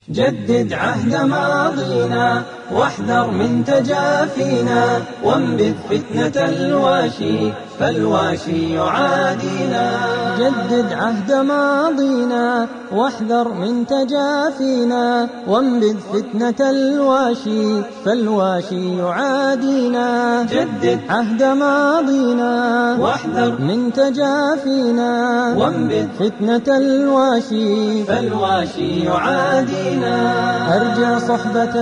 جدد عهد ماضينا واحذر من تجافينا وانبذ فتنة الواشي فالواشي يعادينا جدد عهد ماضينا واحذر من تجافينا وانبذ فتنة الواشي فالواشي يعادينا جدد عهد ماضينا واحذر من تجافينا وانبذ فتنة الواشي فالواشي يعادينا أرجع صحبة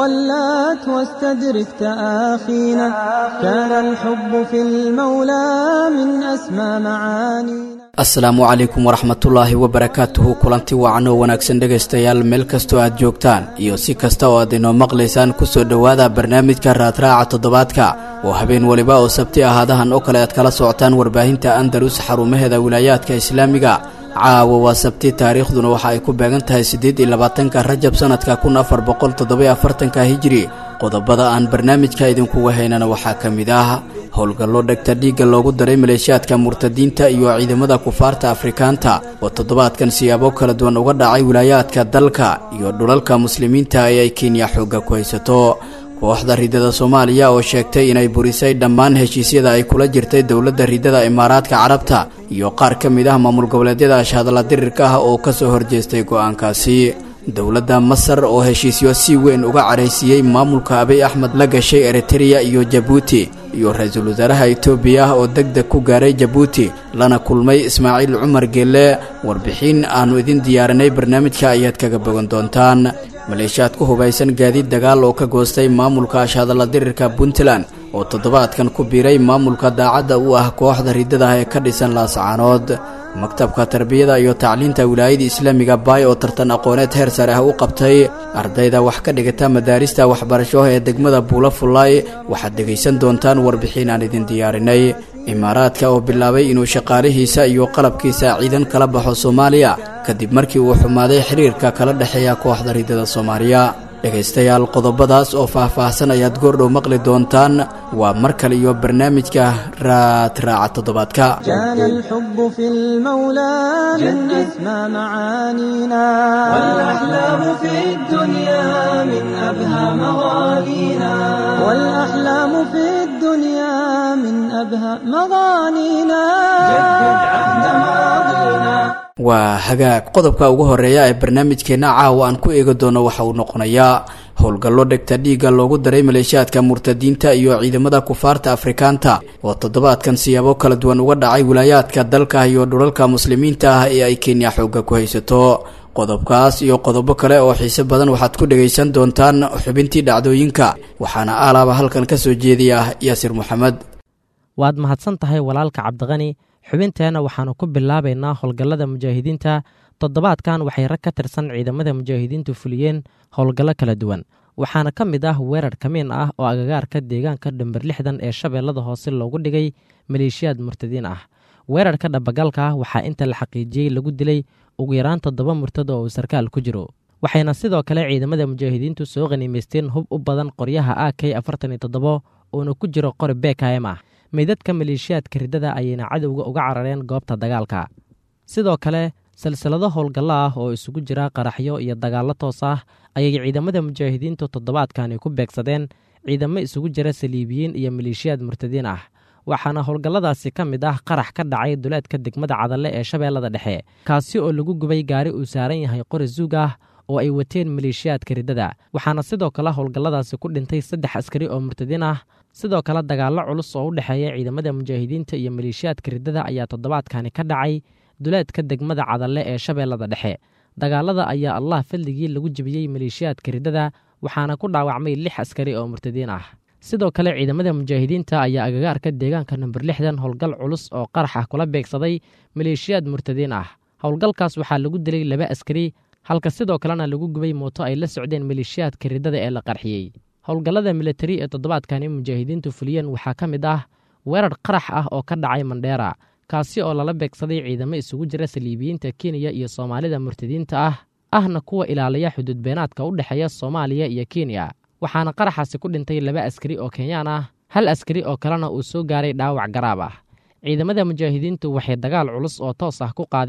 ولات واستدرك تآخينا كان الحب في المولى من أسمى معانينا asalaamu calaykum waraxmatullaahi wabarakaatuhu kulanti wacan oo wanaagsan dhegaystayaal meel kastoo aad joogtaan iyo si kasta oo aad inoo maqlaysaan kusoo dhowaada barnaamijka raadraaca toddobaadka oo habeen weliba oo sabti ahaadahan oo kale aad kala socotaan warbaahinta andalus xarumaheeda wilaayaadka islaamiga caawa waa sabti taariikhduna waxa ay ku beegan tahay siddeed iyo labaatanka rajab sanadka kun afar boqol toddobiyo afartanka hijiri qodobada aan barnaamijka idinkuga haynana waxaa ka mid ah howlgallo dhegta dhiigga loogu daray maleeshiyaadka murtadiinta iyo ciidamada kufaarta afrikaanta oo toddobaadkan siyaabo kala duwan uga dhacay wilaayaadka dalka iyo dhulalka muslimiinta ee ay kenya xoogga ku haysato kooxda ridada soomaaliya oo sheegtay inay burisay dhammaan heshiisyada ay kula jirtay dowladda ridada imaaraadka carabta iyo qaar ka mid ah maamul goboleedyada ashhadalla dirirka ah oo ka soo horjeestay go'aankaasi dowladda masar oo heshiisyo si weyn uga caraysiiyey maamulka abiy axmed la gashay eritereya iyo jabuuti iyo ra-iisul wasaaraha etoobiya oo deg deg ku gaaray jabuuti lana kulmay ismaaciil cumar geelle warbixin aannu idin diyaarinay barnaamijka ayaad kaga bogan doontaan maleeshiyaad ku hubaysan gaadiid dagaal oo ka goostay maamulka ashhadalla dirirka puntland oo toddobaadkan ku biiray maamulka daacadda u ah kooxda riddada ah ee ka dhisan laasacaanood maktabka tarbiyada iyo tacliinta wilaayada islaamiga baay oo tartan aqooneed heer sare ah u qabtay ardayda wax ka dhigata madaarista waxbarasho ee degmada buula fullaay waxaad dhegaysan doontaan warbixin aan idin diyaarinay imaaraadka oo bilaabay inuu shaqaalihiisa iyo qalabkiisa ciidan kala baxo soomaaliya kadib markii uu xumaaday xiriirka kala dhexeeya kooxda riddada soomaaliya dhegaystayaal qodobadaas oo faah-faahsan ayaad goordhow maqli doontaan waa mar kale iyo barnaamijka raadraaca toddobaadka كان الحب في المولى من أسمى معانينا والأحلام في الدنيا من أبهى مغانينا والأحلام في الدنيا من أبهى مغانينا جدد عهد ماضينا waa hagaag qodobka ugu horeeya ee barnaamijkeenna caawa aan ku eegi doono waxa uu noqonayaa howlgallo dhegta dhiigga loogu daray maleeshiyaadka murtadiinta iyo ciidamada kufaarta afrikaanta oo toddobaadkan siyaabo kala duwan uga dhacay wilaayaadka dalka iyo dhulalka muslimiinta ah ee ay kenya xoogga ku haysato qodobkaas iyo qodobo kale oo xiise badan waxaad ku dhegaysan doontaan xubintii dhacdooyinka waxaana aalaaba halkan ka soo jeediya yaasir maxamed waad mahadsan tahay walaalka cabdiqani xubinteenna waxaannu ku bilaabaynaa howlgallada mujaahidiinta toddobaadkan waxay rag ka tirsan ciidamada mujaahidiintu fuliyeen howlgallo kala duwan waxaana ka mid ah weerar kamiin ah oo agagaarka deegaanka dhambir lixdan ee shabeellada hoose loogu dhigay maleeshiyaad murtadiin ah weerarka dhabagalka ah waxaa inta la xaqiijiyey lagu dilay ugu yaraan toddoba murtad oo uu sarkaal ku jiro waxayna sidoo kale ciidamada mujaahidiintu soo qaniimaysteen hub u badan qoryaha a k afartan iyo toddobo uuna ku jiro qori bkm ah meydadka maleeshiyaadka riddada ayayna cadowga uga carareen goobta dagaalka sidoo kale silsilado howlgallo ah oo isugu jira qaraxyo iyo dagaallo toos ah ayay ciidamada mujaahidiintu toddobaadkani ku beegsadeen ciidamo isugu jira saliibiyiin iyo maleeshiyaad murtadiin ah waxaana howlgalladaasi ka mid ah qarax ka dhacay duleedka degmada cadalle ee shabeellada dhexe kaasi oo lagu gubay gaari uu saaran yahay qori zuug ah oo ay wateen maleeshiyaadka riddada waxaana sidoo kale howlgalladaasi ku dhintay saddex askari oo murtadiin ah sidoo kale dagaallo culus oo u dhexeeya ciidamada mujaahidiinta iyo maleeshiyaadka riddada ayaa toddobaadkani ka dhacay duleedka degmada cadalle ee shabeellada dhexe dagaalada ayaa allah fadligii lagu jebiyey maleeshiyaadka riddada waxaana ku dhaawacmay lix askari oo murtadiin ah sidoo kale ciidamada mujaahidiinta ayaa agagaarka deegaanka namber lixdan howlgal culus oo qarax ah kula beegsaday maleeshiyaad murtadiin ah howlgalkaas waxaa lagu dilay laba askari halka sidoo kalena lagu gubay mooto ay la socdeen maleeshiyaadka riddada ee la qarxiyey howlgallada militari ee toddobaadkani mujaahidiintu fuliyeen waxaa ka mid ah weerar qarax ah oo ka dhacay mandheera kaasi oo lala beegsaday ciidamo isugu jira saliibiyiinta kenya iyo soomaalida murtadiinta ah ahna kuwa ilaaliya xuduudbeenaadka u dhexeeya soomaaliya iyo kenya waxaana qaraxaasi ku dhintay laba askari oo kenyaan ah hal askari oo kalena uu soo gaaray dhaawac garaab ah ciidamada mujaahidiintu waxay dagaal culus oo toos ah ku qaadeen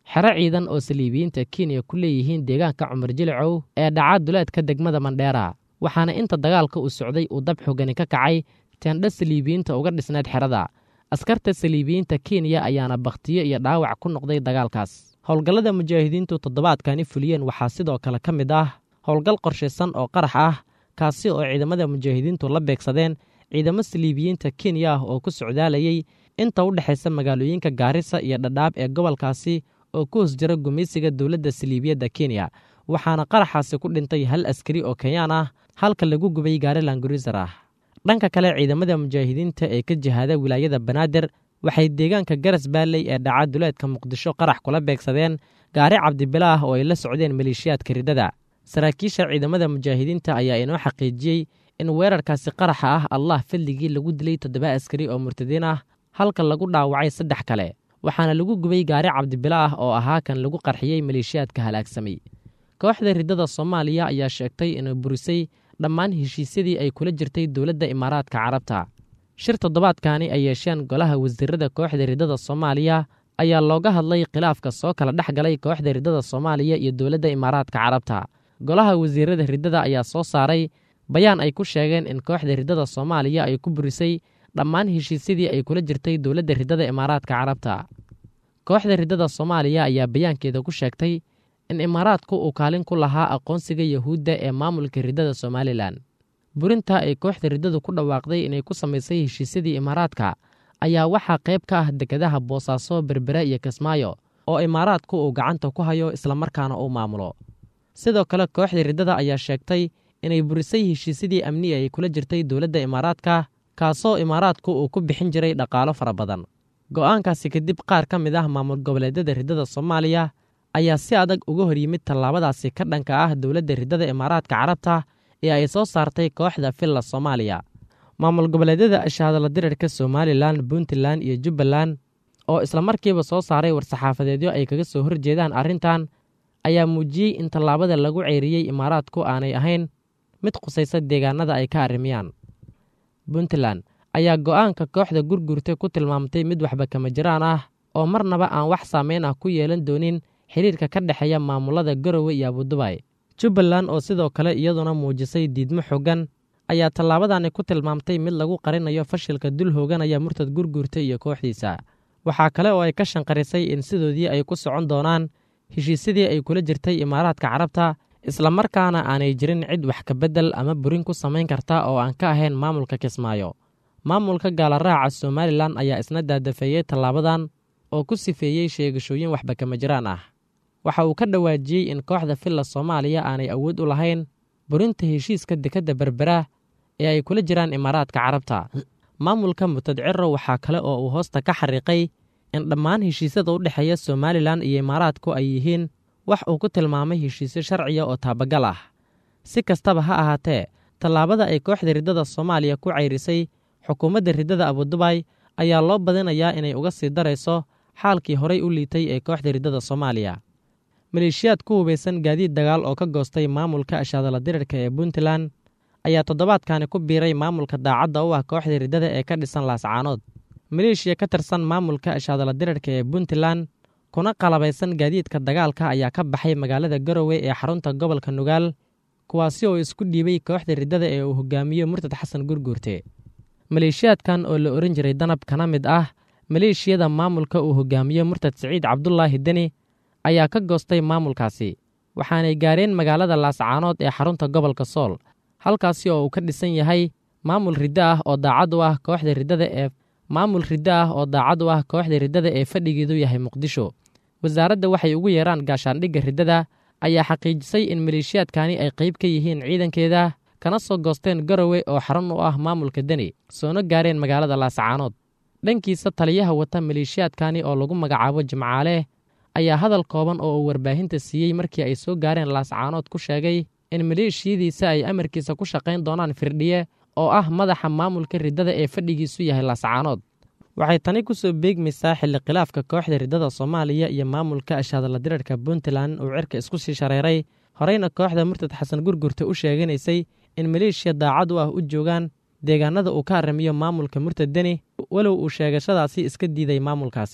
xero ciidan oo saliibiyiinta kenya ku leeyihiin deegaanka cumar jilicow ee dhaca duleedka degmada mandheera waxaana inta dagaalka uu socday uu dab xogani ka kacay teendha saliibiyiinta uga dhisneed xerada askarta saliibiyiinta kenya ayaana bakhtiyo iyo dhaawac ku noqday dagaalkaas howlgallada mujaahidiintu toddobaadkani fuliyeen waxaa sidoo kale ka mid ah howlgal qorshaysan oo qarax ah kaasi oo ciidamada mujaahidiintu la beegsadeen ciidamo saliibiyiinta kenya ah oo ku socdaalayey inta u dhexaysa magaalooyinka gaarisa iyo dhadhaab ee gobolkaasi oo ku hoos jira gumaysiga dowladda saliibiyadda kenya waxaana qaraxaasi ku dhintay hal askari oo kenyaan ah halka lagu gubay gaari languriser ah dhanka kale ciidamada mujaahidiinta ee ka jihaada wilaayada banaadir waxay deegaanka garas baalley ee dhaca duleedka muqdisho qarax kula beegsadeen gaari cabdibila ah oo ay la socdeen maleeshiyaadka riddada saraakiisha ciidamada mujaahidiinta ayaa inoo xaqiijiyey in weerarkaasi qaraxa ah allah fadligii lagu dilay toddoba askari oo murtadiin ah halka lagu dhaawacay saddex kale waxaana lagu gubay gaari cabdibila ah oo ahaa kan lagu qarxiyey maleeshiyaadka halaagsamay kooxda riddada soomaaliya ayaa sheegtay inay burisay dhammaan heshiisyadii ay kula jirtay dowladda imaaraadka carabta shir toddobaadkani ay yeesheen golaha wasiirada kooxda riddada soomaaliya ayaa looga hadlay khilaafka soo kala dhex galay kooxda riddada soomaaliya iyo dowladda imaaraadka carabta golaha wasiirada riddada ayaa soo saaray bayaan ay ku sheegeen in kooxda riddada soomaaliya ay ku burisay dhammaan heshiisyadii ay kula jirtay dowladda riddada imaaraadka carabta kooxda riddada soomaaliya ayaa bayaankeeda ku sheegtay in imaaraadku uu kaalin ku lahaa aqoonsiga yahuudda ee maamulka riddada somalilan burinta ay kooxda riddadu ku dhawaaqday inay ku samaysay heshiisyadii imaaraadka ayaa waxaa qayb ka ah dekedaha boosaaso berbere iyo kismaayo oo imaaraadku uu gacanta ku hayo islamarkaana uu maamulo sidoo kale kooxda riddada ayaa sheegtay inay burisay heshiisyadii amni ay kula jirtay dowladda imaaraadka kaasoo imaaraadku uu ku bixin jiray dhaqaalo fara badan go'aankaasi kadib qaar ka mid ah maamul goboleedyada riddada soomaaliya ayaa si adag uga hor yimid tallaabadaasi ka dhanka ah dowladda riddada imaaraadka carabta ee ay soo saartay kooxda villa soomaaliya maamul goboleedyada ashaadala dirirka somalilan puntland iyo jubbaland oo islamarkiiba soo saaray war-saxaafadeedyo ay kaga soo horjeedaan arrintan ayaa muujiyey in tallaabada lagu ceyriyey imaaraadku aanay ahayn mid khusaysa deegaanada ay ka arrimiyaan puntland ayaa go'aanka kooxda gurgurta ku tilmaamtay mid waxba kama jiraan ah oo marnaba aan wax saameyn ah ku yeelan doonin xiriirka ka dhexeeya maamulada garowe iyo abudubay jubbaland oo sidoo kale iyaduna muujisay diidmo xoogan ayaa tallaabadani ku tilmaamtay mid lagu qarinayo fashilka dul hooganaya murtad gurguurta iyo kooxdiisa waxaa kale oo ay ka shanqarisay in sidoodii ay ku socon doonaan heshiisyadii ay kula jirtay imaaraadka carabta islamarkaana aanay jirin cid wax ka beddel ama burin ku samayn karta oo aan ka ahayn maamulka kismaayo maamulka gaalaraaca somalilan ayaa isna daadafeeyey tallaabadan oo ku sifeeyey sheegashooyin waxba kama jiraan ah waxa uu ka dhawaajiyey in kooxda villa soomaaliya aanay awood u lahayn burinta heshiiska dekedda berbera ee ay kula jiraan imaaraadka carabta maamulka mutadciro waxaa kale oo uu hoosta ka xariiqay in dhammaan heshiisyada u dhexeeya somalilan iyo imaaraadku ay yihiin wax uu ku tilmaamay heshiisyo sharciya oo taabagal ah si kastaba ha ahaatee tallaabada ay kooxda riddada soomaaliya ku cayrisay xukuumadda riddada abudubay ayaa loo badinayaa inay uga sii darayso xaalkii horay u liitay ee kooxda riddada soomaaliya maleeshiyaad ku hubaysan gaadiid dagaal oo ka goostay maamulka ashaadala dirirka ee puntland ayaa toddobaadkani ku biiray maamulka daacadda u ah kooxda riddada ee ka dhisan laascaanood maleeshiya ka tirsan maamulka ashaadala dirirka ee puntland kuna qalabaysan gaadiidka dagaalka ayaa ka baxay magaalada garowe ee xarunta gobolka nugaal kuwaasi oo isku dhiibay kooxda riddada ee uu hogaamiyo murtad xasan gurguurte maleeshiyaadkan oo la ohan jiray danab kana mid ah maleeshiyada maamulka uu hogaamiyo murtad siciid cabdulaahi deni ayaa ka goostay maamulkaasi waxaanay gaareen magaalada laascaanood ee xarunta gobolka sool halkaasi oo uu ka dhisan yahay maamul riddo ah oo daacad u ah kooxda riddada ee maamul riddo ah oo daacad u ah kooxda riddada ee fadhigeedu yahay muqdisho wasaaradda waxay ugu yeeraan gaashaandhigga riddada ayaa xaqiijisay in maleeshiyaadkani ay qayb ka yihiin ciidankeeda kana soo goosteen garowe oo xarun u ah maamulka deni soona gaareen magaalada laascaanood dhankiisa taliyaha wata maleeshiyaadkani oo lagu magacaabo jimcaale ayaa hadal kooban oo uu warbaahinta siiyey markii ay soo gaareen laascaanood ku sheegay in maleeshiyadiisa ay amarkiisa ku shaqayn doonaan firdhiye oo ah madaxa maamulka riddada ee fadhigiisu yahay laascaanood waxay tani ku soo beegmaysaa xilli khilaafka kooxda riddada soomaaliya iyo maamulka ashaadala dirarka puntland uu cirka isku sii shareeray horeyna kooxda murtad xasan gurgurta u sheeganaysay in maleeshiya daacad u ah u joogaan deegaanada uu ka arrimiyo maamulka murtad deni walow uu sheegashadaasi iska diiday maamulkaasi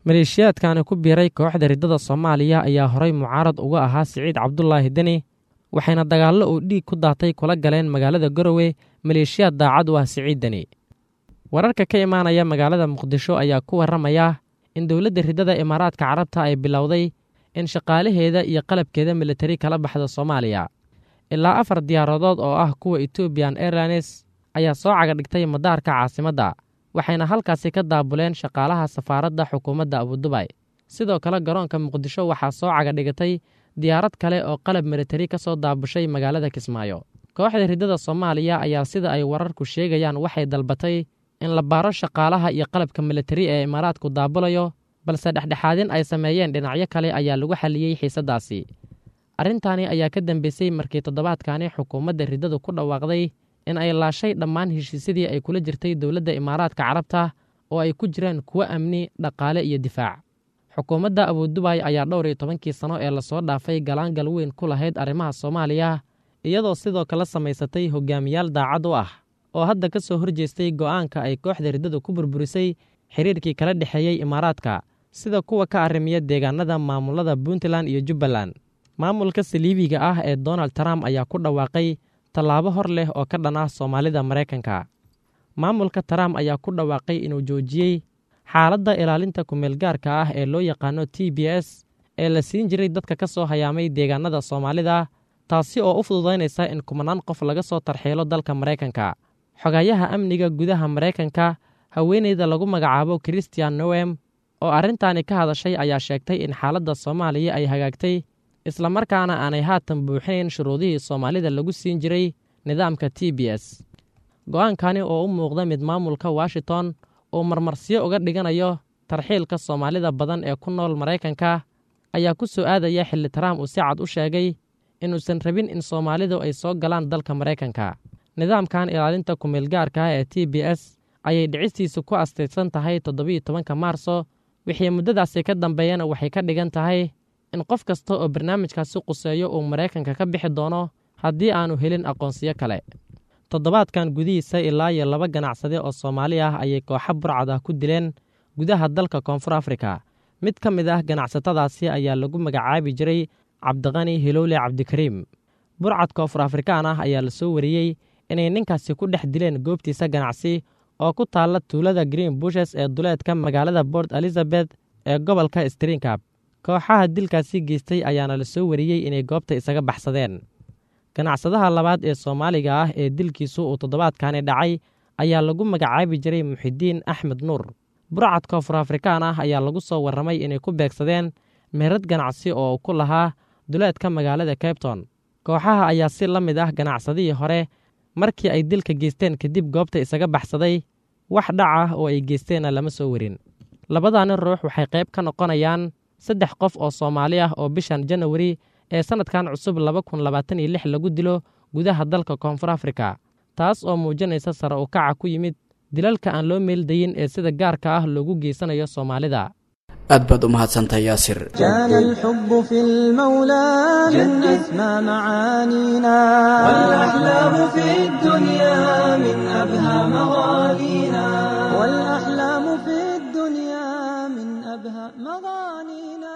maleeshiyaadkani ku biiray kooxda riddada soomaaliya ayaa horay mucaarad uga ahaa siciid cabdulaahi deni waxayna dagaallo uu dhiig ku daatay kula galeen magaalada garowe maleeshiyaad daacad u ah siciid deni wararka ka imaanaya magaalada muqdisho ayaa ku warramaya in dowladda riddada imaaraadka carabta ay bilowday in shaqaalaheeda iyo qalabkeeda militari kala baxda soomaaliya ilaa afar diyaaradood oo ah kuwa etobian airlines ayaa soo caga dhigtay madaarka caasimadda waxayna halkaasi ka daabuleen shaqaalaha safaaradda xukuumadda abudubay sidoo kale garoonka muqdisho waxaa soo caga dhigatay diyaarad kale oo qalab militari ka soo daabushay magaalada kismaayo kooxda riddada soomaaliya ayaa sida ay wararku sheegayaan waxay dalbatay in la baaro shaqaalaha iyo qalabka militari ee imaaraadku daabulayo balse dhexdhexaadin ay sameeyeen dhinacyo kale ayaa lagu xalliyey xiisaddaasi arrintaani ayaa ka dambeysay markii toddobaadkani xukuumadda riddadu ku dhawaaqday in ay laashay dhammaan heshiisyadii ay kula jirtay dowladda imaaraadka carabta oo ay ku jiraan kuwo amni dhaqaale iyo difaac xukuumadda abudubay ayaa dhowr iyo tobankii sano ee lasoo dhaafay galaangal weyn ku lahayd arrimaha soomaaliya iyadoo sidoo kale samaysatay hogaamiyaal daacad u ah oo hadda ka soo horjeestay go'aanka ay kooxda riddadu ku burburisay xiriirkii kala dhexeeyey imaaraadka sida kuwa ka arrimiya deegaanada maamulada puntland iyo jubbaland maamulka saliibiga ah ee donald trump ayaa ku dhawaaqay tallaabo hor leh oo ka dhan ah soomaalida maraykanka maamulka trump ayaa ku dhawaaqay inuu joojiyey xaaladda ilaalinta kumeelgaarka ah ee loo yaqaano t b s ee la siin jiray dadka ka soo hayaamay deegaanada soomaalida taasi oo u fududaynaysa in kumanaan qof laga soo tarxiilo dalka maraykanka xogayaha amniga gudaha maraykanka haweeneyda lagu magacaabo christian nowem oo arrintaani ka hadashay ayaa sheegtay in xaaladda soomaaliya ay hagaagtay islamarkaana aanay haatan buuxinayn shuruudihii soomaalida lagu siin jiray nidaamka t b s go'aankani oo u muuqda mid maamulka washington uu marmarsiyo uga dhiganayo tarxiilka soomaalida badan ee ku nool maraykanka ayaa ku soo aadaya xilli trump uu si cad u sheegay inuusan rabin in soomaalidu ay soo galaan dalka maraykanka nidaamkan ilaalinta kumeelgaarka ah ee t b s ayay dhicistiisu ku astaysan tahay toddobiyo tobanka maarso wixii muddadaasi ka dambeeyana waxay ka dhigan tahay in qof kasta oo barnaamijkaasi quseeyo uu maraykanka ka bixi doono haddii aanu helin aqoonsiyo kale toddobaadkan gudihiisa ilaa iyo laba ganacsade oo soomaali ah ayay kooxa burcad ah ku dileen gudaha dalka koonfur afrika mid ka mid ah ganacsatadaasi ayaa lagu magacaabi jiray cabdiqani hilowle cabdikariim burcad koonfur afrikaan ah ayaa la soo wariyey inay ninkaasi ku dhex dileen goobtiisa ganacsi oo ku taalla tuulada green bushes ee duleedka magaalada port elizabeth ee gobolka stringab kooxaha dilkaasi geystay ayaana la soo wariyey inay goobta isaga baxsadeen ganacsadaha labaad ee soomaaliga ah ee dilkiisu uu toddobaadkani dhacay ayaa lagu magacaabi jiray muxidiin axmed nuur burcad koonfur afrikaan ah ayaa lagu soo warramay inay ku beegsadeen meherad ganacsi oo ku lahaa duleedka magaalada cabton kooxaha ayaa si la mid ah ganacsadihii hore markii ay dilka geysteen kadib goobta isaga baxsaday wax dhac ah oo ay geysteenna lama soo warin labadani ruux waxay qayb ka noqonayaan saddex qof oo soomaali ah oo bishan janawari ee sannadkan cusub laba kun labaatan iyo lix lagu dilo gudaha dalka koonfur afrika taas oo muujinaysa sare u kaca ku yimid dilalka aan loo meeldayin ee sida gaarka ah loogu geysanayo soomaalida aad baad u mahadsantahay yaasir كان الحب في المولى من أسمى معانينا والأحلام في الدنيا من أبهى مغانينا والأحلام في الدنيا من أبهى مغانينا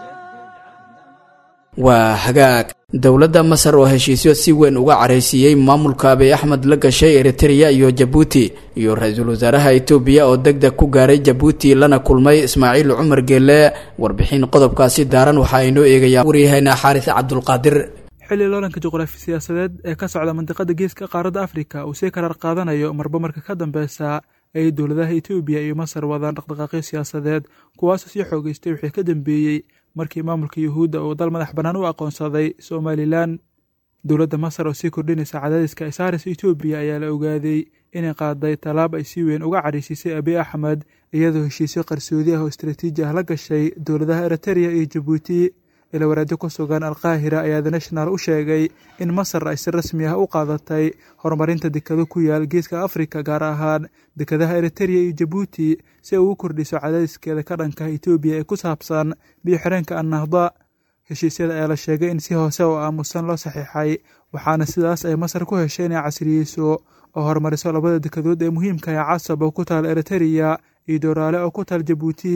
waa hagaag dowladda masar oo heshiisyo si weyn uga caraysiiyey maamulka abiy axmed la gashay eritereya iyo jabuuti iyo ra-iisul wasaaraha etoobiya oo deg deg ku gaaray jabuuti lana kulmay ismaaciil cumar geelle warbixin qodobkaasi daaran waxaa inoo eegayaa waryaheena xaaris cabdulqaadir xilli loolanka juqraafi siyaasadeed ee ka socda mandiqada geeska qaaradda afrika uu sii karaar qaadanayo marba marka ka dambeysa ay dowladaha etoobiya iyo masar wadaan dhaqdhaqaaqyo siyaasadeed kuwaasoo sii xoogeystay wixii ka dambeeyey markii maamulka yuhuudda uu dal madax bannaan u aqoonsaday somalilan dowladda masar oo sii kordhinaysa cadaadiska ay saaraysa etoobiya ayaa la ogaaday inay qaaday tallaab ay si weyn uga cadhaysiisay abiy axmed iyadoo heshiisyo qarsoodi ah oo istraatiiji ah la gashay dowladaha eritereya iyo jabuuti ila waraadyo ku sugan alqaahira ayaa the national u sheegay in masar ay si rasmi ah u qaadatay horumarinta dekado ku yaal geeska afrika gaar ahaan dekadaha eritereya iyo jabuuti si ay ugu kordhiso cadaadiskeeda ka dhanka etoobiya ee ku saabsan biyo xireenka annahda heshiisyada ayaa la sheegay in si hoose oo aamusan loo saxiixay waxaana sidaas ay masar ku heshay inay casriyeyso oo horumariso labada dekadood ee muhiimka ee casab oo ku taal eritereya iyo dooraale oo ku taal jabuuti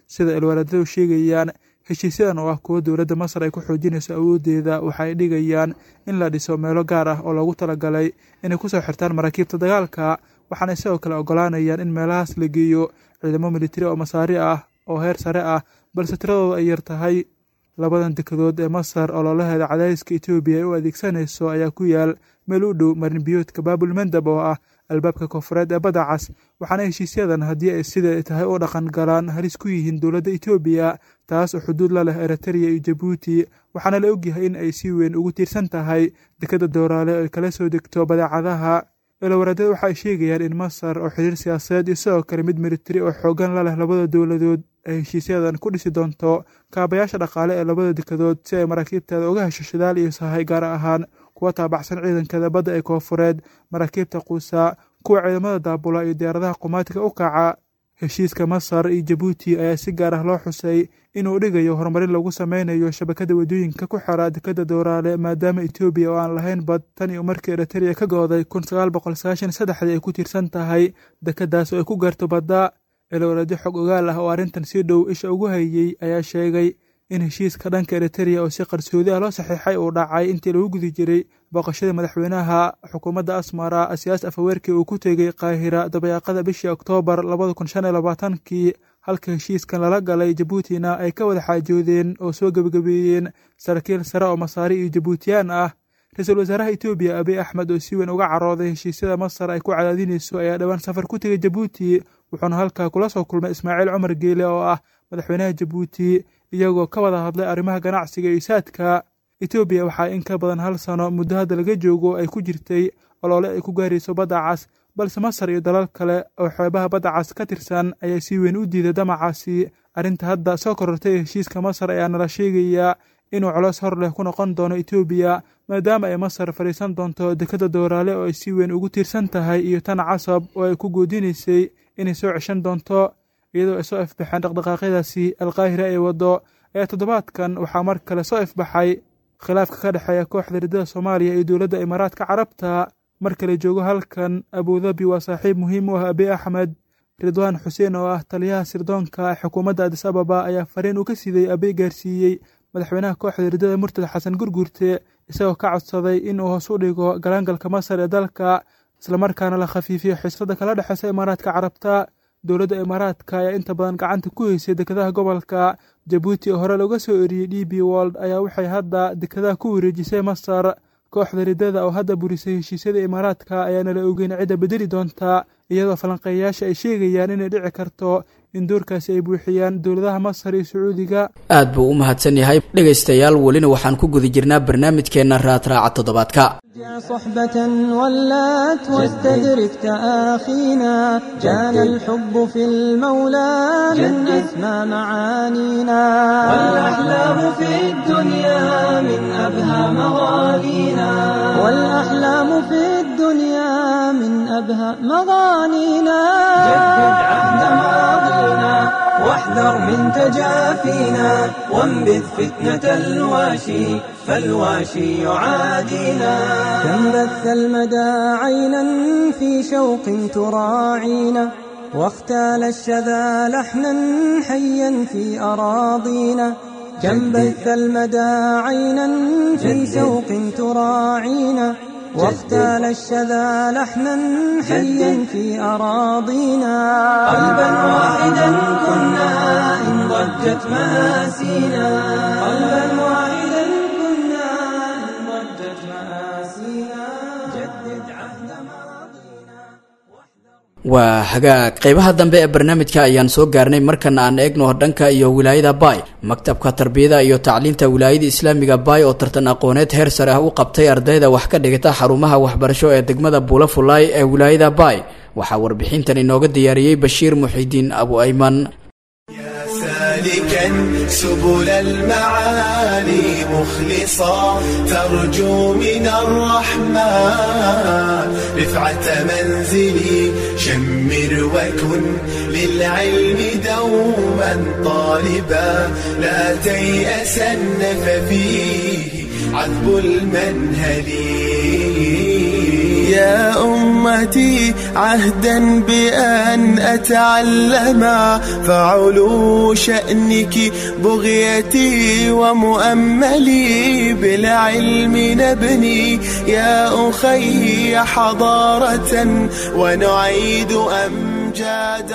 sida ilwaaladadu sheegayaan heshiisyadan oo ah kuwo dowladda masar ay ku xoojinayso awooddeeda waxa ay dhigayaan in la dhiso meelo gaar ah oo loogu talagalay inay kusoo xirtaan maraakiibta dagaalka waxaanay sidoo kale ogolaanayaan in meelahaas la geeyo ciidamo militari oo masaari ah oo heer sare ah balse tiradooda ay yar tahay labadan dekadood ee masar oo loolaheeda cadaadiska etoobiya ay u adeegsanayso ayaa ku yaal meel u dhow marinbiyoodka baabul mandab oo ah albaabka koonfureed ee badda cas waxaana heshiisyadan haddii ay sida tahay u dhaqan galaan halis ku yihiin dowladda etoobiya taas oo xuduud la leh eritreya iyo jabuuti waxaana la ogyahay in ay si weyn ugu tiirsan tahay dekadda dooraale oo ay kala soo degto badeecadaha eelawareedada waxa ay sheegayaan in masar oo xiriir siyaasadeed iyo sidoo kale mid militari oo xoogan la leh labada dowladood ay heshiisyadan ku dhisi doonto kaabayaasha dhaqaale ee labada dekadood si ay maraakiibteeda uga hesho shidaal iyo sahay gaar ahaan kuwa taabacsan ciidankeeda badda ee koonfureed maraakiibta quusa kuwa ciidamada daabula iyo diyaaradaha qumaatiga u kaca heshiiska masar iyo jabuuti ayaa si gaar ah loo xusay inuu dhigayo horumarin lagu sameynayo shabakada waddooyinka ku xira dekadda dooraale maadaama etoobiya oo aan lahayn bad tan iyo markii eritreya ka gooday kun sagaal boqol sagaashan saddexdii ay ku tiirsan tahay dekadaas oo ay ku gaarto badda eelawareedyo xog ogaal ah oo arrintan si dhow isha ugu hayey ayaa sheegay in heshiiska dhanka eritreya oo si qarsoodi ah loo saxiixay uu dhacay intii lagu gudi jiray booqashada madaxweynaha xukuumadda asmara asiyaas afaweerkii uu ku tegey qaahira dabayaaqada bishii oktoobar labada kun shan iyo labaatankii halka heshiiskan lala galay jabuutina ay ka wada xaajoodeen oo soo gebagabeeyeen saraakiil sare oo masaari iyo jabuutiyaan ah ra-iisul wasaaraha etoobiya abiy axmed oo si weyn uga carooday heshiisyada masar ay ku cadaadinayso ayaa dhowaan safar ku tegay jabuuti wuxuuna halkaa kula soo kulmay ismaaciil cumar geele oo ah madaxweynaha jabuuti iyagoo ka wada hadlay arrimaha ganacsiga iyo saadka etoobiya waxaa in ka badan hal sano muddo hadda laga joogo ay ku jirtay oloole ay ku gaarayso badda cas balse masar iyo dalal kale oo xeebaha badda cas ka tirsan ayaa si weyn u diiday damacaasi arrinta hadda soo korortay heshiiska masar ayaa nala sheegayaa inuu coloos hor leh ku noqon doono etoobiya maadaama ay masar fadhiisan doonto dekadda dooraale oo ay si weyn ugu tiirsan tahay iyo tan casab oo ay ku goodinaysay inay soo ceshan doonto iyadoo ay soo ifbaxeen dhaqdhaqaaqyadaasi alkaahira ee waddo ee toddobaadkan waxaa mar kale soo ifbaxay khilaafka ka dhexeeya kooxda riddada soomaaliya iyo dowladda imaaraadka carabta mar kale joogo halkan abudabi waa saaxiib muhiim u ah abiy axmed ridwaan xuseen oo ah taliyaha sirdoonka ee xukuumadda adis ababa ayaa fariin uu ka siday abiy gaarsiiyey madaxweynaha kooxda riddada murtad xasan gurgurte isagoo ka codsaday in uu hoos u dhigo galaangalka masar ee dalka islamarkaana la khafiifiyo xiisada kala dhexeysa imaaraadka carabta dowladda imaaraadka ayaa inta badan gacanta ku heysay dekadaha gobolka jabuuti oo hore looga soo eriyey d b wold ayaa waxay hadda dekadaha ku wareejisay masar kooxda riddada oo hadda burisay heshiisyada imaaraadka ayaana la ogeyn cidda bedeli doonta iyadoo falanqeeyayaasha ay sheegayaan inay dhici karto in doorkaasi ay buuxiyaan dowladaha masar iyo sacuudiga aad buu u mahadsan yahay dhegaystayaal welina waxaan ku guda jirnaa barnaamijkeenna raadraaca toddobaadka صحبة ولات واستدرك تآخينا كان الحب في المولى من أسمى معانينا والأحلام في الدنيا من أبهى مغانينا والأحلام في الدنيا من أبهى مغانينا جدد عهد ماضينا واحذر من تجافينا وانبذ فتنة الواشي فالواشي يعادينا كم بث المدى عينا في شوق تراعينا واختال الشذا لحنا حيا في أراضينا كم بث المدى عينا في شوق تراعينا واختال الشذا لحنا حيا في أراضينا قلبا واحدا كنا إن ضجت مآسينا قلبا واحدا كنا إن ضجت مآسينا جدد عهد ماضينا waa hagaag qeybaha dambe ee barnaamijka ayaan soo gaarnay markana aan eegno dhanka iyo wilaayada baay maktabka tarbiyada iyo tacliinta wilaayada islaamiga baay oo tartan aqooneed heer sare ah u qabtay ardayda wax ka dhigata xarumaha waxbarasho ee degmada buula fulaay ee wilaayada baay waxaa warbixintan inooga diyaariyey bashiir muxidiin abu ayman سالكا سبل المعالي مخلصا ترجو من الرحمن رفعة منزلي شمر وكن للعلم دوما طالبا لا تيأسن ففيه عذب المنهل يا أم أمتي عهدا بأن أتعلم فعلو شأنك بغيتي ومؤملي بالعلم نبني يا أخي حضارة ونعيد أمجاد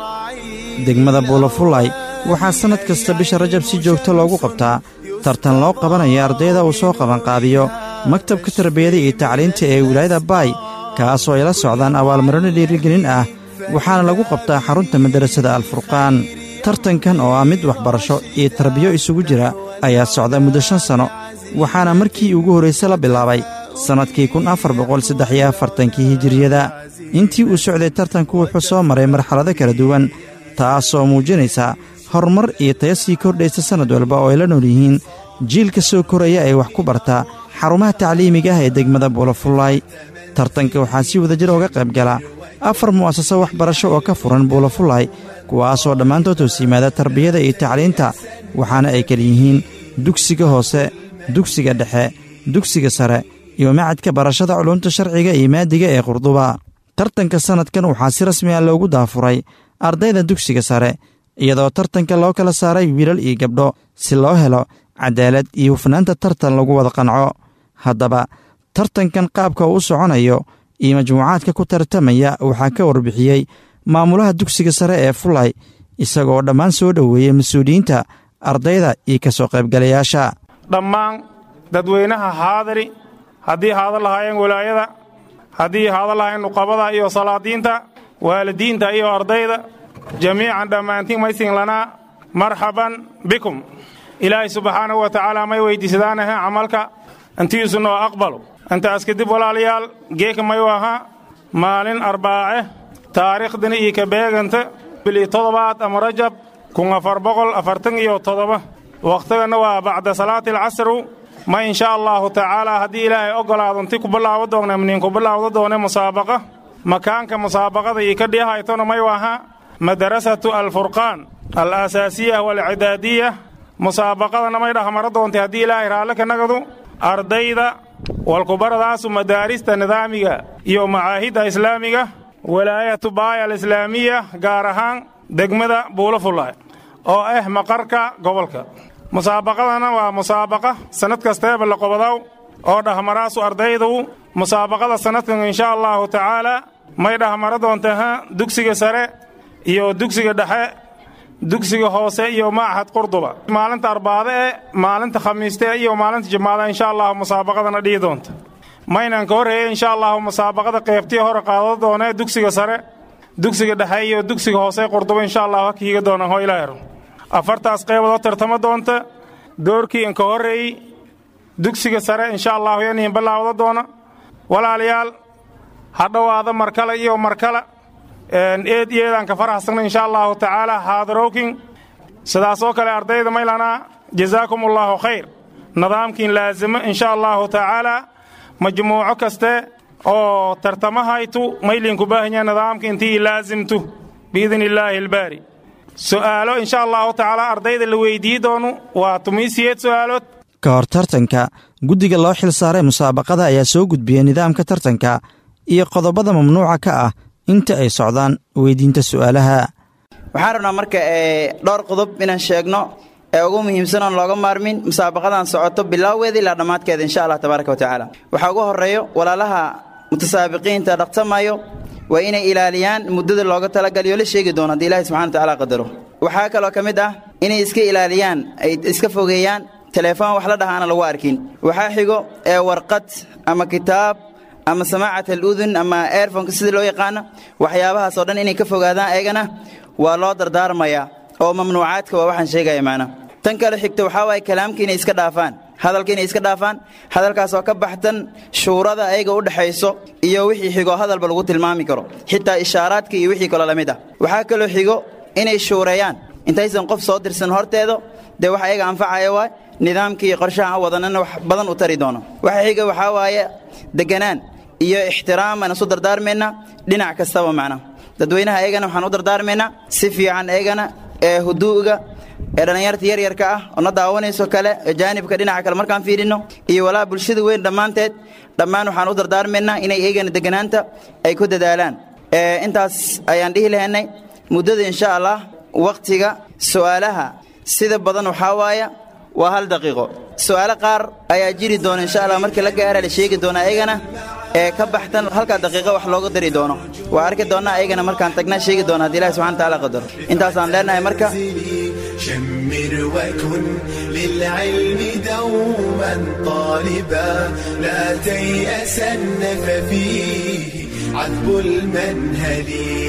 الرعيد degmada buulafulay waxaa sannad kasta bisha rajab si joogto loogu qabtaa tartan loo qabanaya ardayda uu soo qabanqaabiyo maktabka tarbiyada iyo tacliinta ee wilaayada baay kaasoo ay la socdaan abaalmarino dhiirigelin ah waxaana lagu qabtaa xarunta madarasada alfurqaan tartankan oo ah mid waxbarasho iyo tarbiyo isugu jira ayaa socda muddo shan sanno waxaana markii ugu horrayse la bilaabay sannadkii kun afar boqol saddex iyo afartankii hijiriyada intii uu socday tartanku wuxuu soo maray marxalado kala duwan taasoo muujinaysa horumar iyo taya sii kordhaysa sannad walba oo ay la nool yihiin jiilka soo koraya ee wax ku barta xarumaha tacliimiga ah ee degmada buulafullaay tartanka waxaa si wadajir ooga qayb gala afar mu'asaso waxbarasho oo ka furan buulafullaay kuwaasoo dhammaantood hoos yimaada tarbiyada iyo tacliinta waxaana ay kala yihiin dugsiga hoose dugsiga dhexe dugsiga sare iyo macadka barashada culumta sharciga iyo maadiga ee qurduba tartanka sannadkan waxaa si rasmi ah loogu daafuray ardayda dugsiga sare iyadoo tartanka loo kala saaray wiilal iyo gabdho si loo helo cadaalad iyo hufnaanta tartan lagu wada qanco haddaba tartankan qaabka uu u soconayo iyo majmuucaadka ku tartamaya waxaa ka warbixiyey maamulaha dugsiga sare ee fulay isagoo dhammaan soo dhoweeyey mas-uuliyiinta ardayda iyo ka soo qaybgalayaasha dhammaan dadweynaha haadari haddii haadan lahaayeen walaayada haddii haadan lahaayeen nuqabada iyo salaadiinta waalidiinta iyo ardayda jamiican dhammaantiin maysin lanaa marxaban bikum ilaahay subxaanahu wa tacaala may weyddiisadaanahe camalka intiisu noo aqbalo intaas kadib walaalayaal geeka mayu ahaa maalin arbaace taariikhdani iyo ka beeganta bili toddobaad ama rajab kun afar boqol afartan iyo toddoba wakhtigana waa bacda salaati alcasru ma insha allaahu tacaala haddii ilaahay oggolaado inti ku bilaabo doona miniinku bilaawda doone musaabaqa makaanka musaabaqada iyo ka dhihaytona mayu ahaa madarasatu alfurqaan alaasaasiya waalcidaadiya musaabaqadana may dhahmaro doontay haddii ilaahay raalle ka nagadu ardayda walkubaradaasu madaarista nidaamiga iyo macaahidda islaamiga walaayatu baaya alislaamiya gaar ahaan degmada buulafulay oo ah maqarka gobolka musaabaqadana waa musaabaqa sannad kasteeba la qobodaw oo dhahmaraasu ardaydu musaabaqada sannadkan insha allaahu tacaala may dhahmaro doontaha dugsiga sare iyo dugsiga dhexe dugsiga hoose iyo machad qurduba maalinta arbaade e maalinta khamiiste iyo maalinta jimaada insha allahu musaabaqadana dhihi doonta maynan ka horreeye insha allahu musaabaqada qeybtii hore qaado doonee dugsiga sare dugsiga dhexe iyo dugsiga hoose qurduba insha allahu ha kiiga doonaan hoo ilaahiro afartaas qeyboodoo tartamo doonta doorkii inka horreeyey dugsiga sare insha allahu yaniin bilaawda doona walaalayaal ha dhowaada markale iyo markale eed iyeedaan ka faraxsana insha allahu tacaala haadarowkin sidaasoo kale ardayda maylanaa jazaakum allaahu khayr nidaamkiin laazimo insha allahu tacaala majmuuco kaste oo tartamahaytu maylinku baahanya nidaamka intii laazimtu biidni illaahi albaari su'aalo insha allahu tacaala ardayda la weydii doonu waa tumiisiyeed su'aalood ka hor tartanka guddiga loo xil saaray musaabaqada ayaa soo gudbiyey nidaamka tartanka iyo qodobada mamnuuca ka ah inta ay socdaan weydiinta su'aalaha waxaan rabnaa marka dhowr qodob inaan sheegno ee ugu muhiimsan oon looga maarmin musaabaqadan socoto bilaaweeda ilaa dhammaadkeeda insha allah tabaaraka wa tacaala waxaa ugu horreeyo walaalaha mutasaabiqiinta dhaqtamayo waa inay ilaaliyaan muddada looga talagaliyo la sheegi doono haddii ilahi subxana wa tacala qadaro waxaa kaloo ka mid ah inay iska ilaaliyaan ay iska fogeeyaan teleefon wax la dhaha aana lagu arkin waxaa xigo ee warqad ama kitaab ama samaacat aludun ama airfonka sida loo yaqaano waxyaabahaasoo dhan inay ka fogaadaan eegana waa loo dardaarmayaa oo mamnuucaadka waa waxaan sheegaya macna tan kale xigta waxaa waaye kalaamka inay iska dhaafaan hadalka inay iska dhaafaan hadalkaasoo ka baxtan shuurada ayaga u dhexayso iyo wixii xigo hadalba lagu tilmaami karo xitaa ishaaraadka iyo wixii kaloo la mid ah waxaa kaloo xigo inay shuureeyaan intaysan qof soo dirsan horteedo dee wax ayaga anfacaya waay nidaamka iyo qorshaha aan wadanana wax badan u tari doono waxa xiga waxaa waaye deganaan iyo ixtiraam aan isu dardaarmaynaa dhinac kastaba macna dadweynaha eegana waxaan u dardaarmaynaa si fiican eegana ee huduu'ga ee dhallinyarta yaryarka ah oo na daawanayso kale ee jaanibka dhinaca kale markaan fiidhinno iyo walaa bulshada weyn dhammaanteed dhammaan waxaan u dardaarmaynaa inay eegana deganaanta ay ku dadaalaan intaas ayaan dhihi lahaynay muddada insha allah wakhtiga su'aalaha sida badan waxaa waaya waa hal daqiiqo su'aalo qaar ayaa jiri doona insha allah markii la gaara la sheegi doona ayagana ee ka baxtan halkaa daqiiqo wax looga dari doono waa arki doonnaa ayagana markaan tagnaa sheegi doona haddii ilahi subxana taala qadaro intaasaan leenahay marka شمر وكن للعلم دوما طالبا لا تيأسن ففيه عذب المنهل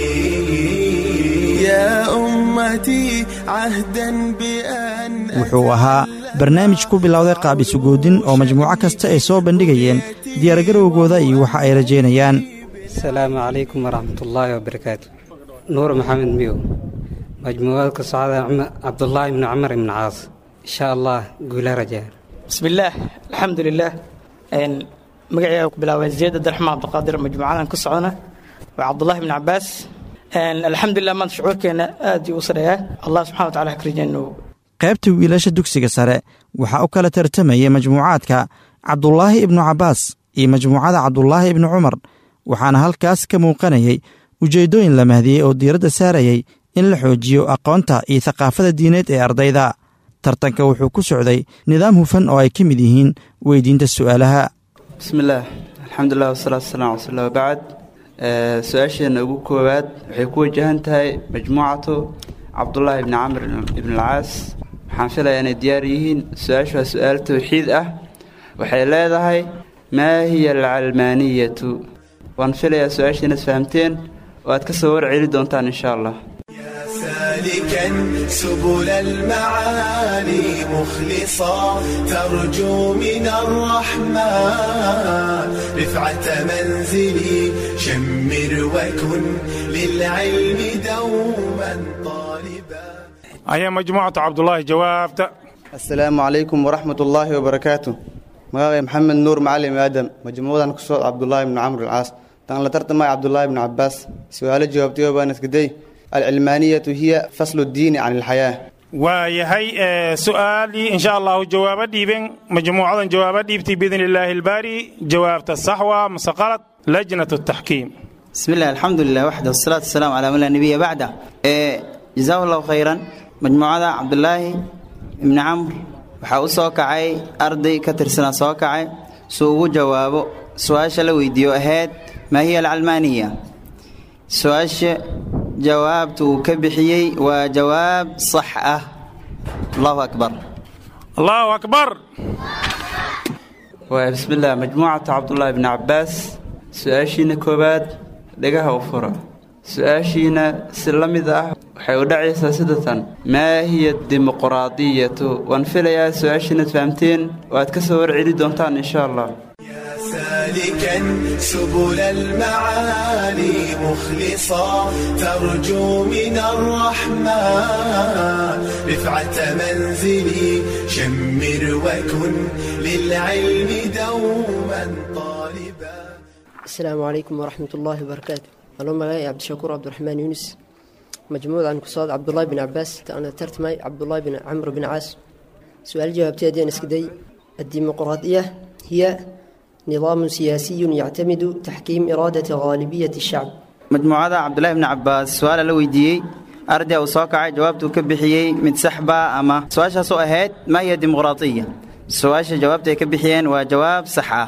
يا أمتي عهدا بأن wuxuu ahaa barnaamij ku bilowday qaab isugoodin oo majmuuco kasta ay soo bandhigayeen diyaargarowgooda iyo waxa ay rajaynayaan asalaamu calaykum waraxmatullaahi wabarakaatu nuur maxamed miyow majmuucada ka socda cabdulaahi ibni cumar ibni caas insha allah guula rajaa bismillaah alxamdulilaah magacayga ku bilaabay ziyad abdiraxmaan cabdiqaadir majmuucadan ku socdana waa cabdulahi ibni cabaas alxamdulilah maanta shucuurkeena aad uu u sareeyaa allah subxana wa tacala ha ka rajaynu qaybta wiilasha dugsiga sare waxaa u kala tartamayay majmuucaadka cabdulaahi ibnu cabbaas iyo majmuucada cabdulaahi ibnu cumar waxaana halkaas ka muuqanayay ujeeddooyin la mahdiyey oo diiradda saarayay in la xoojiyo aqoonta iyo thaqaafada diineed ee ardayda tartanka wuxuu ku socday nidaam hufan oo ay ka mid yihiin weydiinta su'aalaha bismillaah alxamdulilah wasalaatu wasalam ala rasuulillah wabacd su-aasheenna ugu koowaad waxay ku wajahan tahay majmuucatu cabdulaahi ibni camr ibnalcaas waxaan filayaa inay diyaar yihiin su-aashu waa su-aal towxiid ah waxay leedahay maa hiya alcalmaaniyatu waan filayaa su-aashiina is fahamteen oo aad ka soo warceli doontaan insha allah سالكا سبل المعالي مخلصا ترجو من الرحمن رفعة منزلي شمر وكن للعلم دوما طالبا ayaa majmuucatu cabdulaahi jawaabta asalaamu calaykum waraxmat ullaahi wabarakaatu magacay maxamed nuur macalim aadam majmuucadan ku socod cabdulaahi ibni camr alcaas tan la tartamay cabdulaahi ibni cabaas su-aalo jawaabtayo baan iskaday alcilmaaniyatu hiya faslu ddiini can ilxayaa waa yahay su-aalii insha allahu jawaabo dhiiben majmuucadan jawaabo dhiibtay biidn illaahi albaari jawaabta saxwa mase qalad lajnat taxkiim bismi illah alxamdulilah waxda wasalaatu wasalaamu calaa man laa nabiya bacda jazaahu allahu khayran majmuucada cabdulaahi ibni camr waxaa u soo kacay arday ka tirsanaa soo kacay suu ugu jawaabo su-aasha la weydiiyo ahayd maa hiya alcalmaaniya su-aasha jawaabta uu ka bixiyey waa jawaab sax ah allahu akbar allahu akbar waa bismillaah majmuucatu cabdulaahi ibni cabaas su-aashiina koowaad dhegaha u fura su-aashiina si la mid ah waxay u dhacaysaa sidatan maa hiya dimuqraadiyatu waan filayaa su-aashiinaad fahamteen oo aad ka soo warceli doontaan insha allah سالكا سبل المعالي مخلصا ترجو من الرحمن رفعة منزلي شمر وكن للعلم دوما طالبا السلام عليكم ورحمة الله وبركاته أنا مغاي عبد الشكور عبد الرحمن يونس مجموعة عن كصاد عبد الله بن عباس أنا ترتمي عبد الله بن عمرو بن عاص سؤال جوابتي دين اسكدي الديمقراطية هي نظام سياسي يعتمد تحكيم إرادة غالبية الشعب majmuucada cabdulahi ibni cabaas su-aala la weydiiyey arday uu soo kacay jawaabtuu ka bixiyey mid saxba ama su-aashaasoo ahayd maa hiya dimuqraatiya su-aasha jawaabta ay ka bixiyeen waa jawaab sax ah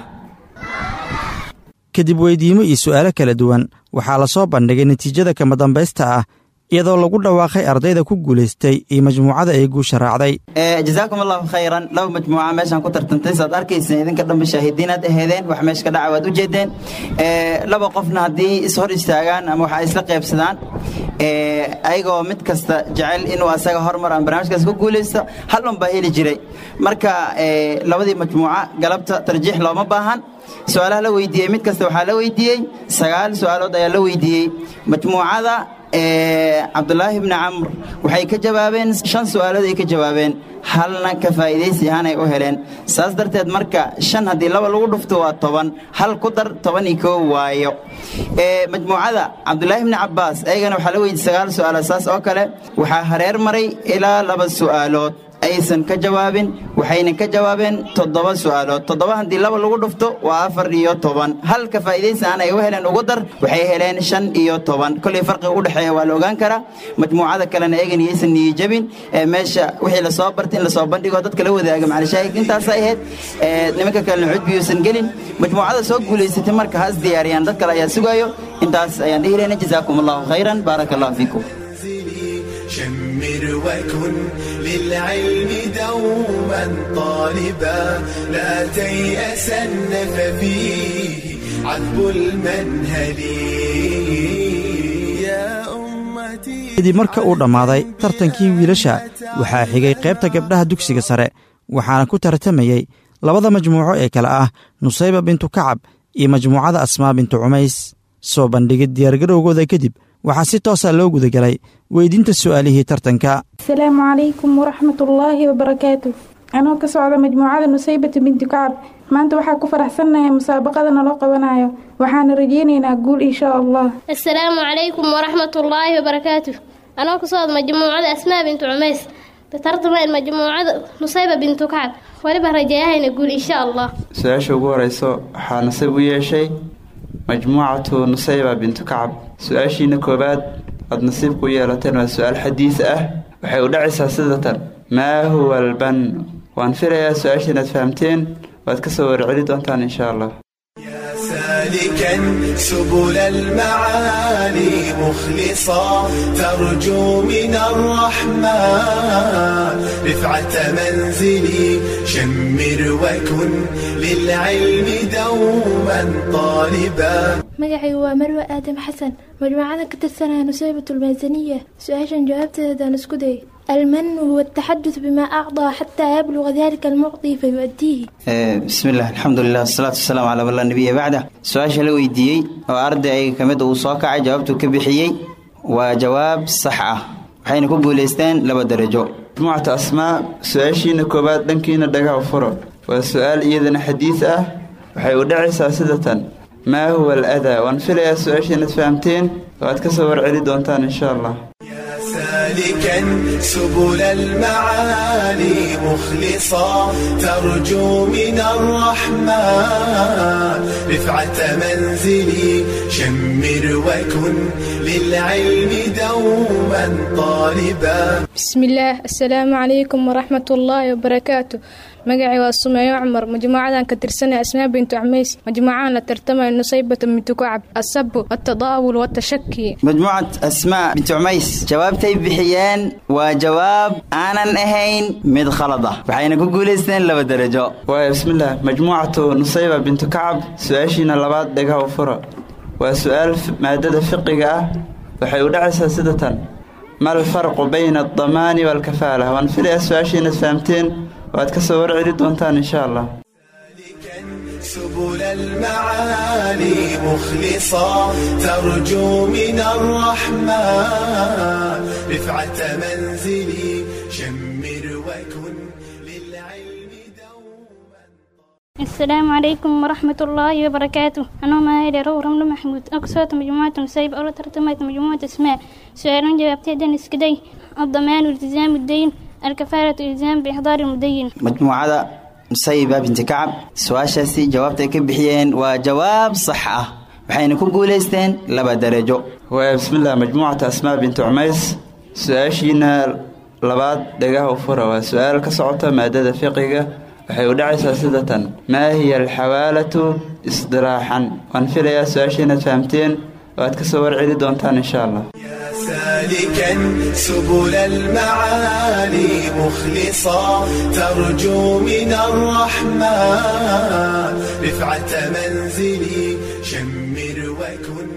kadib weydiimo iyo su'aalo kala duwan waxaa la soo bandhigay natiijada kama dambaysta ah iyadoo lagu dhawaaqay ardayda ku guulaystay iyo majmuucada ay guusha raacday jazaakum allahu khayran laba majmuuca meeshaan ku tartantay saad arkayseen idinka dhanba shaahidiinaad aheedeen wax meesha ka dhaca waad u jeedeen laba qofna haddii is hor istaagaan ama waxa isla qaybsadaan ayagoo mid kasta jecel inuu asaga horumar ama barnaamijkaas ku guulaysto hal un baa heli jiray marka labadii majmuuca galabta tarjiix looma baahan su-aalaha la weydiiyey mid kasta waxaa la weydiiyey sagaal su-aalood ayaa la weydiiyey majmuucada cabdulaahi bni camr waxay ka jawaabeen shan su'aalood ay ka jawaabeen halna ka faa'iidaysi ahaanay u heleen saas darteed marka shan haddii laba lagu dhufto waa toban hal ku dar toban iyo koo waayo majmuucada cabdulaahi bni cabbaas ayagana waxaa la weydiy sagaal su'aalood saas oo kale waxaa hareer maray ilaa laba su'aalood aysan ka jawaabin waxayna ka jawaabeen toddoba su'aalood toddoba haddii laba lagu dhufto waa afar iyo toban halka faa'iidaysi aan ay u heleen ugu dar waxay heleen shan iyo toban kollay farqiga u dhexeeya waa la ogaan karaa majmuucada kalena eegan iyaysan niyijabin ee meesha wixii lasoo bartay in lasoo bandhigo dadka la wadaaga macalishaahid intaasay ahayd nimanka kalena cudbiyuusan gelin majmuucada soo guulaysatay marka has diyaariyaan dad kale ayaa sugaayo intaas ayaan dhihi lehna jazaakum allahu khayran baaraka allahu fiikum شمر وكن للعلم دوما طالبا لا تيأسن ففيه عذب المنهل يا أمتي kadib marka uu dhammaaday tartankii wiilasha waxaa xigay qaybta gabdhaha dugsiga sare waxaana ku tartamayey labada majmuuco ee kale ah nusayba bintu kacab iyo majmuucada asmaa bintu cumays soo bandhigid diyaargarowgooda kadib waxaa si toosa loo gudagelay weydiinta su'aalihii tartanka asalaamu calaykum waraxmatullaahi wabarakaatu anoo ka socda majmuucada nusaybata binti kacab maanta waxaa ku faraxsannahay musaabaqada naloo qabanayo waxaana rajeynaynaa guul inshaa allah asalaamu calaykum waraxmatullaahi wabarakaatu anoo ka socda majmuucada asmaa bintu cumays tartamaan majmuucada nusayba bintu kacab weliba rajeeyahayna guul inshaa allah su-aasha ugu horeyso waxaa nasiib u yeeshay majmuucatu nusayba bintu kacab su-aashiina koowaad aad nasiibku u yeelateen waa su-aal xadiis ah waxay u dhacaysaa sidatan maa huwa alban waan filayaa su-aasha inaad fahamteen waad ka soo warceli doontaan insha allah سالكا سبل المعالي مخلصا ترجو من الرحمن رفعة منزلي شمر وكن للعلم دوما طالبا magacaygu waa marwe aadam xasan majmuucadan ka tirsanaya nusaybat lmaasaniya su-aashan jawaabteedaan isku day almanu huwa ataxadud bimaa acdaa xataa yabluga dalika almucdi fayu'diihi bismi illah alxamdulilah wasalaatu wasalaamu calaa man laa nabiya bacda su-aasha la weydiiyey oo ardayga ka mid uu soo kacay jawaabtuu ka bixiyey waa jawaab sax ah waxayna ku guulaysteen laba darajo majmuucata asmaa su-aashiina koowaad dhankiina dhagaha furo waa su-aal iyadana xadiis ah waxay u dhacaysaa sidatan maa huwa aladaa waan filayaa su-aasha inaad fahamteen oo aad ka soo warceli doontaan insha allah سالكا سبل المعالي مخلصا ترجو من الرحمن رفعة منزلي شمر وكن للعلم دوما طالبا بسم الله السلام عليكم ورحمة الله وبركاته magacay waa sumeeyo cumar majmuucadan ka tirsanay asmaa bintu camays majmuucadan la tartamaya nusaybata bintu kacab asabu atadaawul watashaki majmuucat asmaa bintu cumays jawaabtay bixiyeen waa jawaab aanan ahayn mid khalad ah waxayna ku guulaysteen laba darajo waaya bismillaah majmuucatu nusayba bintu kacab su-aashiina labaad dhagaha u fura waa su-aal maadada fiqiga ah waxay u dhacaysaa sidatan ma alfarqu bayna aldamaani waalkafaala waan filayaa su-aashiinaad fahamteen waad ka soo warceli doontaan insha allah سبل المعالي مخلصا ترجو من الرحمن رفعة منزلي شمر وكن السلام عليكم ورحمة الله وبركاته أنا ماهر رو رمل محمود أقصد مجموعة نسيب أولا ترتمت مجموعة اسماء سؤال جوابتي دنس كدي الضمان والتزام الدين الكفارة الإلزام بإحضار المدين majmuucada nusayba binti kacab su-aashaasi jawaabtay ka bixiyeen waa jawaab sax ah waxayna ku guulaysteen laba darajo waaya bismillaah majmuucata asmaa bintu cumays su-aashiina labaad dhagaha u fura waa su-aal ka socota maadada fiqiga waxay u dhacaysaa sidatan maa hiya alxawaalatu isdiraaxan waan filayaa su-aashiinaad fahamteen waad ka soo warceli doontaan insha allah سالكا سبل المعالي مخلصا ترجو من الرحمن رفعة منزلي شمر وكن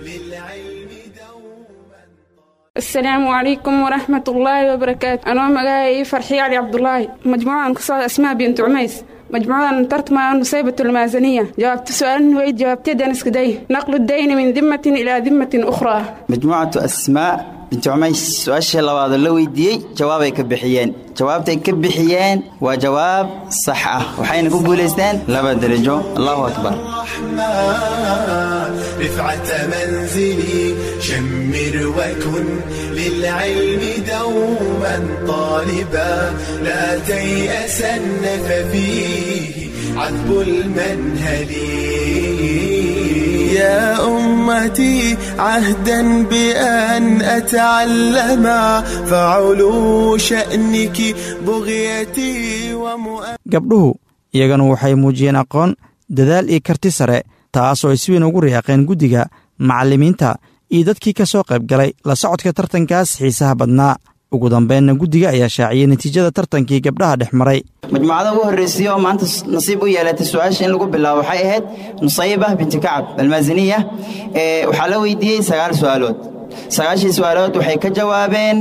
asalaamu calaykum waraxmat ullaahi wabarakaatu anoo magacaayay farxiye cali cabdulaahi majmuucadan ku socda asmaa bintu cumays مجموعة ترتمى نصيبة المازنية جاوبت سؤال ويد جاوبت دنس كدي نقل الدين من ذمة إلى ذمة أخرى majmuucatu asmaa binti cumays su-aashii labaad oo la weydiiyey jawaabay ka bixiyeen jawaabtay ka bixiyeen waa jawaab sax ah waxayna ku guulaysteen laba darajo allahu akbar رفعة منزلي شمر وكن للعلم دوما طالبا لا تيأسن ففيه عذب المنهل يا أمتي عهدا بأن أتعلم فعلو شأنك بغيتي ومؤمن gabdhuhu iyagana waxay muujiyeen aqoon dadaal iyo karti sare taasoo ay si weyn ugu riyaaqeen guddiga macallimiinta iyo dadkii ka soo qayb galay la socodka tartankaas xiisaha badnaa ugu dambeynna guddiga ayaa shaaciyey natiijada tartankii gabdhaha dhex maray majmuucada ugu horreysay oo maanta nasiib u yeelatay su-aasha in lagu bilaabo waxay ahayd nusayba binti kacab almaasiniya ee waxaa la weydiiyey sagaal su-aalood sagaashii su-aalood waxay ka jawaabeen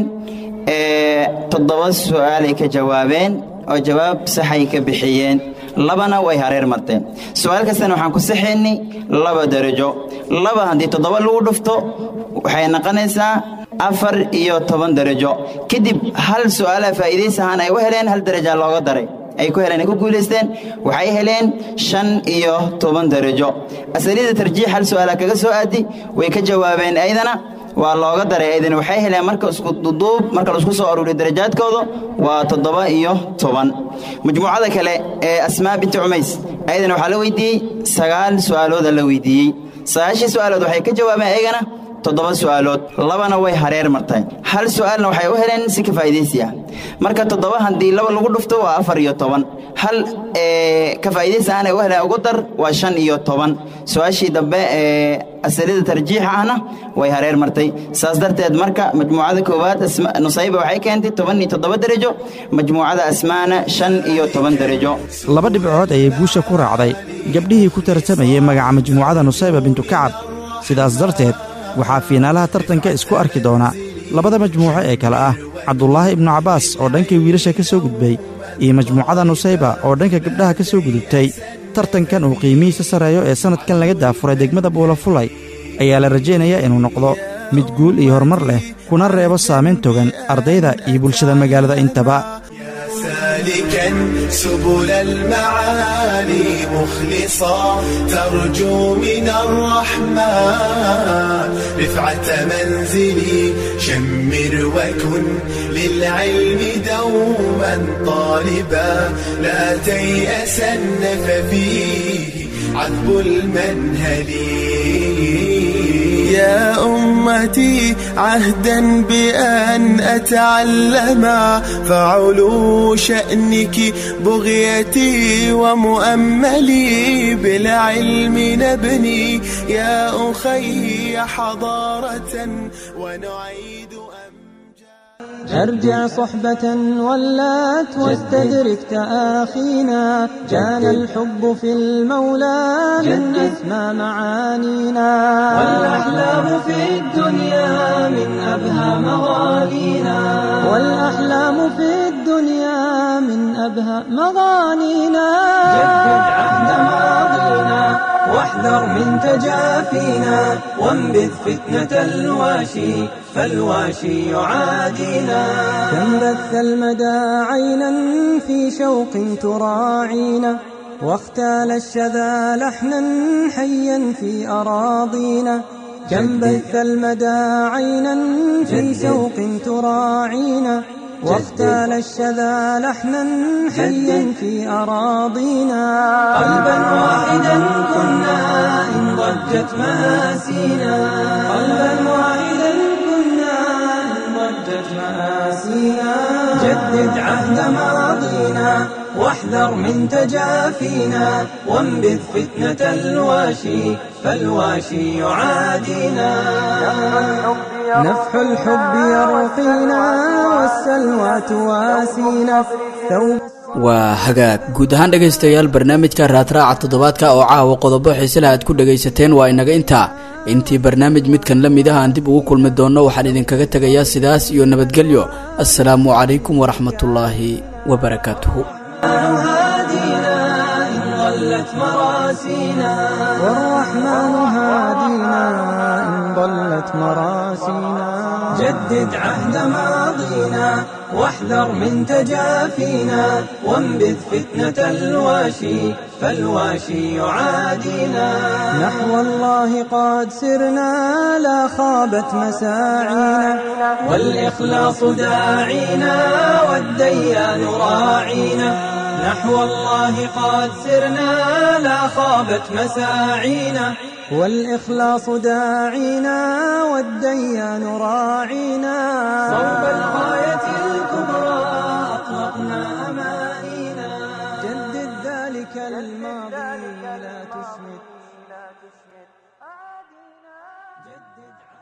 ee toddoba su-aalay ka jawaabeen oo jawaab saxay ka bixiyeen labana way hareer marteen su-aal kastana waxaan ku saxaynay laba darajo laba haddii toddoba lagu dhufto waxay noqonaysaa afar iyo toban darajo kadib hal su-aalaha faa'iidaysahaan ay u heleen hal daraja looga daray ay ku heleen ay ku guulaysteen waxay heleen shan iyo toban darajo asalida tarjiix hal su-aala kaga soo aadi way ka jawaabeen aydana waa looga daray aydana waxay heleen marka isku duduub marka laisku soo aruuriyo darajaadkooda waa toddoba iyo toban majmuucada kale ee asmaa binti cumays ayadana waxaa la weydiiyey sagaal su-aalooda la weydiiyey sagaashii su-aalood waxay ka jawaabeen ayagana toddoba su'aalood labana way hareer martay hal su'aalna waxay u heleen si ka faa'iidaysi ah marka toddoba haddii laba lagu dhufto waa afar iyo toban hal ka faa'iidaysi ahna u heleen ugu dar waa shan iyo toban su-aashii dambe ee asalida tarjiixa ahna way hareer martay saas darteed marka majmuucada koowaad nusayba waxay keentay toban iyo toddoba darajo majmuucada asmaana shan iyo toban darajo laba dhibcood ayay guusha ku raacday gabdhihii ku tartamayey magaca majmuucada nusayba bintu kacab sidaas darteed waxaa fiinaalaha tartanka isku arki doona labada majmuuco ee kale ah cabdulaahi ibnu cabbaas oo dhanka wiilasha ka soo gudbay iyo majmuucada nusayba oo dhanka gabdhaha ka soo gudubtay tartankan uu qiimihiisa sarreeyo ee sannadkan laga daafuray degmada buulafulay ayaa la rajaynayaa inuu noqdo mid guul iyo horumar leh kuna reebo saamayn togan ardayda iyo bulshada magaalada intaba سالكا سبل المعالي مخلصا ترجو من الرحمن رفعة منزلي شمر وكن للعلم دوما طالبا لا تيأسن ففيه عذب المنهل يا أمتي عهدا بأن أتعلم فعلو شأنك بغيتي ومؤملي بالعلم نبني يا أخي حضارة ونعيد ارجع صحبة ولات واستدرك تآخينا كان الحب في المولى من أسمى معانينا والأحلام في الدنيا من أبهى مغانينا والأحلام في الدنيا من أبهى مغانينا جدد عهد ماضينا واحذر من تجافينا وانبذ فتنة الواشي فالواشي يعادينا كم بث المدى عينا في شوق تراعينا واختال الشذا لحنا حيا في أراضينا كم بث المدى عينا في شوق تراعينا واختال الشذا لحنا حيا في أراضينا قلبا واحدا كنا إن ضجت مآسينا قلبا واحدا كنا إن ضجت مآسينا جدد عهد ماضينا واحذر من تجافينا وانبذ فتنة الواشي فالواشي يعادينا نفح الحب يرقينا والسلوى تواسينا ثوب waa hagaag guud ahaan dhegaystayaal barnaamijka raadraaca toddobaadka oo caawa qodobo xiisela aad ku dhegaysateen waa inaga intaa intii barnaamij midkan la mid ah aan dib ugu kulmi doonno waxaan idinkaga tegayaa sidaas iyo nabadgelyo assalaamu calaykum waraxmatullaahi wabarakaatuhu ضلت مراسينا والرحمن هادينا إن ضلت مراسينا جدد عهد ماضينا واحذر من تجافينا وانبذ فتنة الواشي فالواشي يعادينا نحو الله قد سرنا لا خابت مساعينا والإخلاص داعينا والديان راعينا نحو الله قد سرنا لا خابت مساعينا والإخلاص داعينا والديان راعينا صوب الغاية الكبرى أطلقنا أمانينا جدد ذلك الماضي لا تسمد جدد